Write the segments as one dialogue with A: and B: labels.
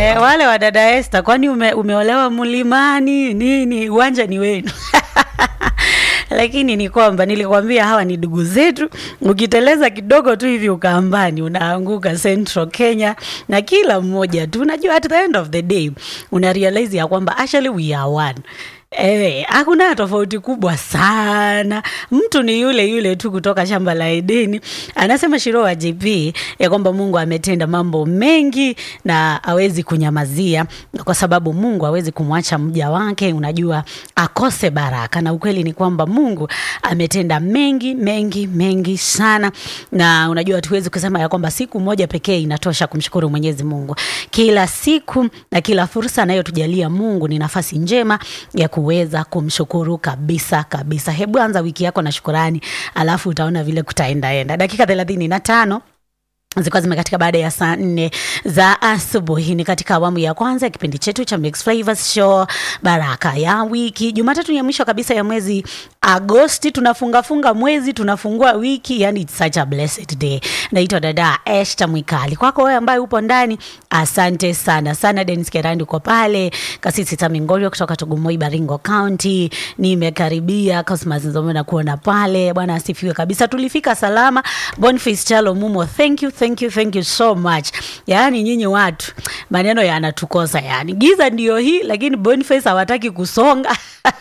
A: Eh, wale wa dada Esther, kwani ume, umeolewa mlimani nini? Uwanja ni wenu. Lakini ni kwamba nilikwambia hawa ni ndugu zetu. Ukiteleza kidogo tu hivi ukaambani, unaanguka Central Kenya, na kila mmoja tu unajua, at the end of the day una realize ya kwamba actually we are one. Eh, hakuna tofauti kubwa sana. Mtu ni yule yule tu kutoka shamba la Edeni. Anasema Shiro wa JP ya kwamba Mungu ametenda mambo mengi na hawezi kunyamazia kwa sababu Mungu hawezi kumwacha mja wake, unajua, akose baraka. Na ukweli ni kwamba Mungu ametenda mengi mengi mengi sana, na unajua tuwezi kusema ya kwamba siku moja pekee inatosha kumshukuru Mwenyezi Mungu. Kila siku na kila fursa anayotujalia Mungu ni nafasi njema ya kuweza kumshukuru kabisa kabisa. Hebu anza wiki yako na shukurani, alafu utaona vile kutaendaenda. Dakika thelathini na tano zilikuwa zimekatika baada ya saa nne za asubuhi. Ni katika awamu ya kwanza ya kipindi chetu cha Mix Flavors Show, baraka ya wiki. Jumatatu ya mwisho kabisa ya mwezi Agosti, tunafungafunga mwezi, tunafungua wiki, yani it's such a blessed day. Naitwa dada Esther Mwikali. Kwako wewe ambaye upo ndani, asante sana sana. Dennis Kerandi uko pale, Kasisi Tamingorio kutoka Tugumoi, Baringo County, nimekaribia Cosmas Nzome na kuona pale. Bwana asifiwe kabisa, tulifika salama. Boniface Chalo Mumo, thank you thank you thank you so much. Yaani nyinyi watu maneno yanatukosa, yani giza ndio hii, lakini Boniface hawataki kusonga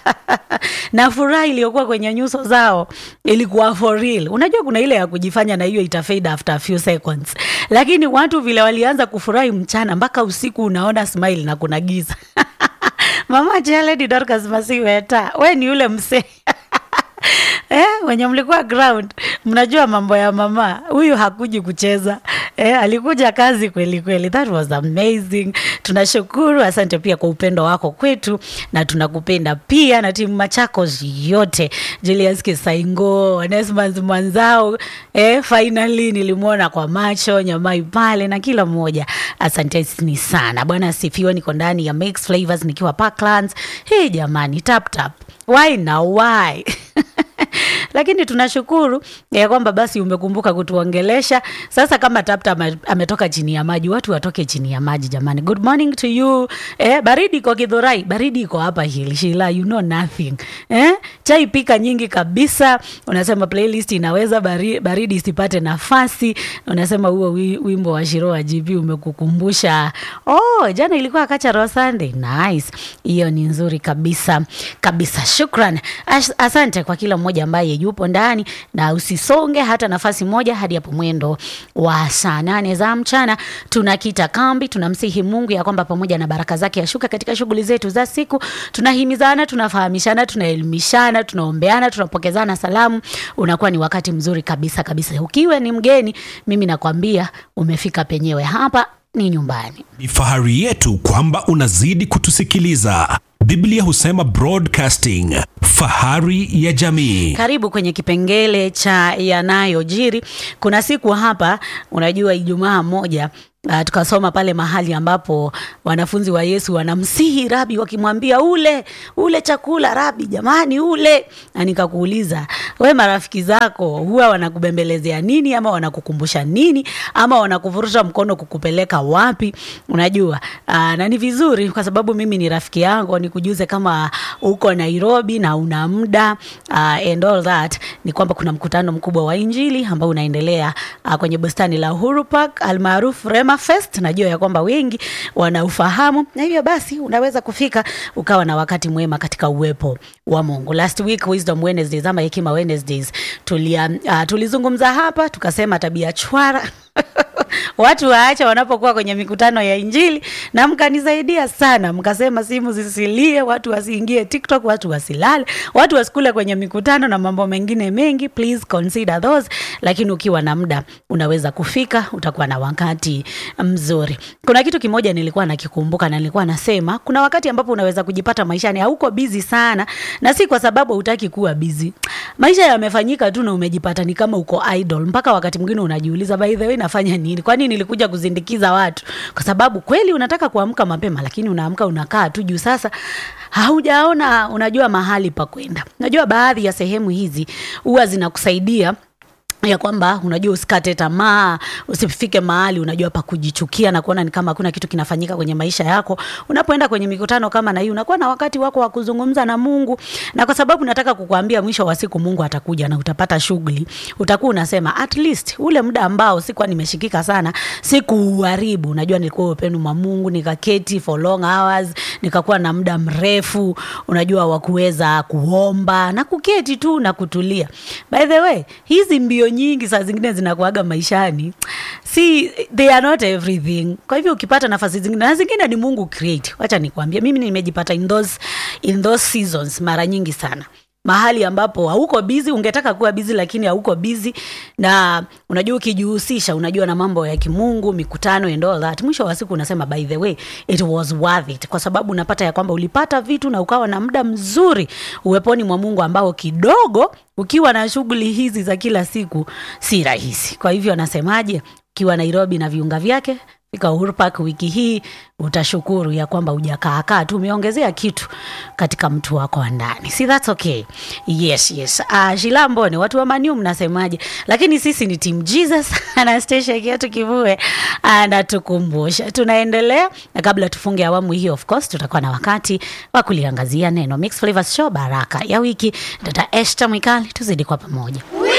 A: na furaha iliyokuwa kwenye nyuso zao ilikuwa for real. Unajua kuna ile ya kujifanya na hiyo itafade after a few seconds, lakini watu vile walianza kufurahi mchana mpaka usiku, unaona smile na kuna giza Mama Jaledi Dorcas Masiweta, we ni yule msee Eh, wenye mlikuwa ground mnajua mambo ya mama huyu hakuji kucheza eh, alikuja kazi kweli kweli. That was amazing. Tunashukuru, asante pia kwa upendo wako kwetu, na tunakupenda pia na timu Machakos yote, Julius Kisaingo, Onesmus mwanzao eh, finally nilimwona kwa macho Nyamai pale na kila mmoja, asanteni sana. Bwana asifiwe. Niko ndani ya Mix Flavors nikiwa Parklands. Hey jamani, tap tap, why na why lakini tunashukuru ya kwamba basi umekumbuka kutuongelesha. Sasa kama Tapta ame- ametoka chini ya maji, watu watoke chini ya maji jamani. Good morning to you. Eh, baridi iko Githurai, baridi iko hapa Hill Shila, you know nothing. Eh, chai pika nyingi kabisa. Unasema playlist inaweza bari, baridi isipate nafasi. Unasema huo wi- wimbo wa Shiro wa GP umekukumbusha. Oh, jana ilikuwa Cultural Sunday. Nice. Hiyo ni nzuri kabisa kabisa. Shukran. As, asante kwa kila mmoja ambaye yupo ndani na usisonge hata nafasi moja hadi hapo mwendo wa saa nane za mchana. Tunakita kambi, tunamsihi Mungu ya kwamba pamoja na baraka zake yashuka katika shughuli zetu za siku. Tunahimizana, tunafahamishana, tunaelimishana, tunaombeana, tunapokezana salamu. Unakuwa ni wakati mzuri kabisa kabisa. Ukiwa ni mgeni, mimi nakwambia umefika penyewe, hapa ni nyumbani.
B: Ni fahari yetu kwamba unazidi kutusikiliza. Biblia husema broadcasting, fahari ya jamii.
A: Karibu kwenye kipengele cha yanayojiri. Kuna siku hapa, unajua, Ijumaa moja Uh, tukasoma pale mahali ambapo wanafunzi wa Yesu wanamsihi rabi, wakimwambia ule ule chakula rabi, jamani ule. Na nikakuuliza we, marafiki zako huwa wanakubembelezea nini, ama wanakukumbusha nini, ama wanakuvurusha mkono kukupeleka wapi? Unajua uh, na ni vizuri kwa sababu mimi ni rafiki yangu, nikujuze kama uko Nairobi na una muda uh, and all that, ni kwamba kuna mkutano mkubwa wa Injili ambao unaendelea uh, kwenye bustani la Uhuru Park almaarufu Rema Fest. Najua ya kwamba wengi wanaufahamu, na hivyo basi unaweza kufika ukawa na wakati mwema katika uwepo wa Mungu. Last week Wisdom Wednesdays ama Hekima Wednesdays tulia, uh, tulizungumza hapa tukasema tabia chwara watu waache wanapokuwa kwenye mikutano ya Injili, na mkanisaidia sana, mkasema simu zisilie, watu wasiingie TikTok, watu wasilale, watu wasikule kwenye mikutano na mambo mengine mengi. Please consider those, lakini ukiwa na muda unaweza kufika, utakuwa na wakati mzuri. Kuna kitu kimoja nilikuwa nakikumbuka na nilikuwa nasema, kuna wakati ambapo unaweza kujipata maishani hauko busy sana, na si kwa sababu hutaki kuwa busy. Maisha yamefanyika tu na umejipata ni kama uko idle, mpaka wakati mwingine unajiuliza, by the way nafanya nini? Kwani nilikuja kuzindikiza watu? Kwa sababu kweli unataka kuamka mapema, lakini unaamka unakaa tu juu. Sasa haujaona, unajua mahali pa kwenda. Unajua baadhi ya sehemu hizi huwa zinakusaidia ya kwamba unajua usikate tamaa usifike mahali unajua pa kujichukia na kuona ni kama hakuna kitu kinafanyika kwenye maisha yako unapoenda kwenye mikutano kama na hii unakuwa na wakati wako wa kuzungumza na mungu na kwa sababu nataka kukuambia mwisho wa siku mungu atakuja na utapata shughuli utakuwa unasema at least ule muda ambao sikuwa nimeshikika sana sikuuharibu unajua nilikuwa upenu mwa mungu nikaketi for long hours nikakuwa na muda mrefu unajua wa kuweza kuomba na kuketi tu na kutulia by the way hizi mbio nyingi saa zingine zinakuaga maishani si they are not everything kwa hivyo ukipata nafasi zingine na zingine ni mungu create wacha nikwambie mimi nimejipata in those, in those seasons mara nyingi sana mahali ambapo hauko bizi ungetaka kuwa bizi lakini hauko bizi na unajua ukijihusisha unajua na mambo ya kimungu mikutano and all that mwisho wa siku unasema by the way it was worth it kwa sababu unapata ya kwamba ulipata vitu na ukawa na muda mzuri uweponi mwa mungu ambao kidogo ukiwa na shughuli hizi za kila siku si rahisi kwa hivyo anasemaje ukiwa nairobi na viunga vyake fika Uhuru Park wiki hii utashukuru ya kwamba ujakaakaa tu umeongezea kitu katika mtu wako wa ndani si that's okay yes yes uh, shilambone watu wa maniu mnasemaje lakini sisi ni team jesus anastasia kiatu kivue anatukumbusha tunaendelea na kabla tufunge awamu hii of course tutakuwa na wakati wa kuliangazia neno mix flavors show baraka ya wiki dada eshta mwikali tuzidi kwa pamoja